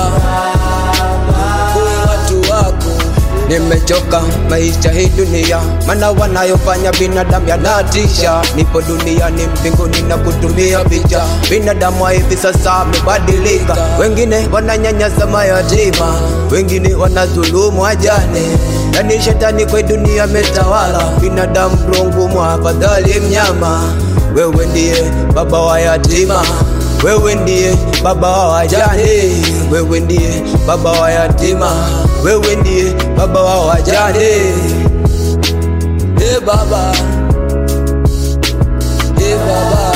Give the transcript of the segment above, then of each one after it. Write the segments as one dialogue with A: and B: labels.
A: Uokoe watu wako. Nimechoka maisha hii dunia, mana wanayofanya binadamu yanatisha. Nipo duniani mbinguni na kutumia picha. Binadamu wa hivi sasa amebadilika, wengine wananyanyasa mayatima, wengine wanadhulumu wajane. Yani shetani kwa dunia ametawala, binadamu mlungu mwafadhali mnyama. Wewe ndiye baba wa yatima wewe ndiye baba wa wajane, wewe ndiye baba wa yatima, wewe ndiye baba wa wajane. E baba, e baba,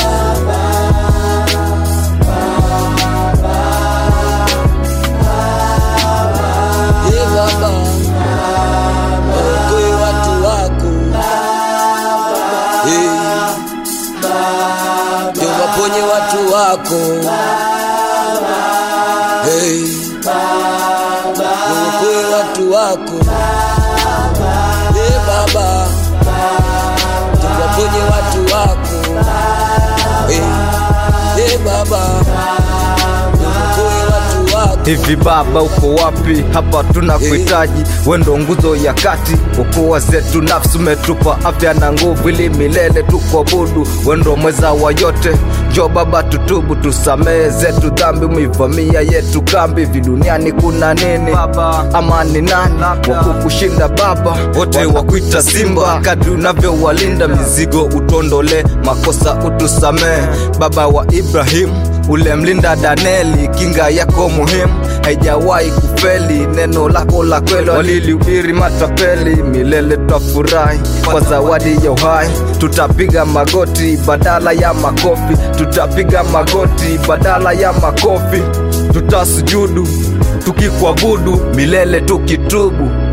A: e baba, okoe watu wako e ndio waponye watu wako hey. Uokoe watu wako hey, Baba, ndio waponye watu wako hey. Hey, Baba, ndio uokoe watu wako
B: Hivi baba uko wapi? Hapa tunakuhitaji, we ndo nguzo ya kati, okoa zetu nafsi, umetupa afya na nguvu, ili milele tukuabudu. We ndo mweza wa yote, jo baba, tutubu, tusamehe zetu dhambi, umeivamia yetu kambi. Hivi duniani kuna nini baba? Ama ni nani wakukushinda baba? Wote wakuita simba, kadri unavyowalinda mizigo, utondole makosa, utusamehe baba wa Ibrahimu ule mlinda Daneli, kinga yako muhimu haijawahi kufeli. Neno lako la kweli walilihubiri matapeli, milele twafurahi kwa zawadi ya uhai. Tutapiga magoti badala ya makofi, tutapiga magoti badala ya makofi, tutasujudu tukikuabudu milele tukitubu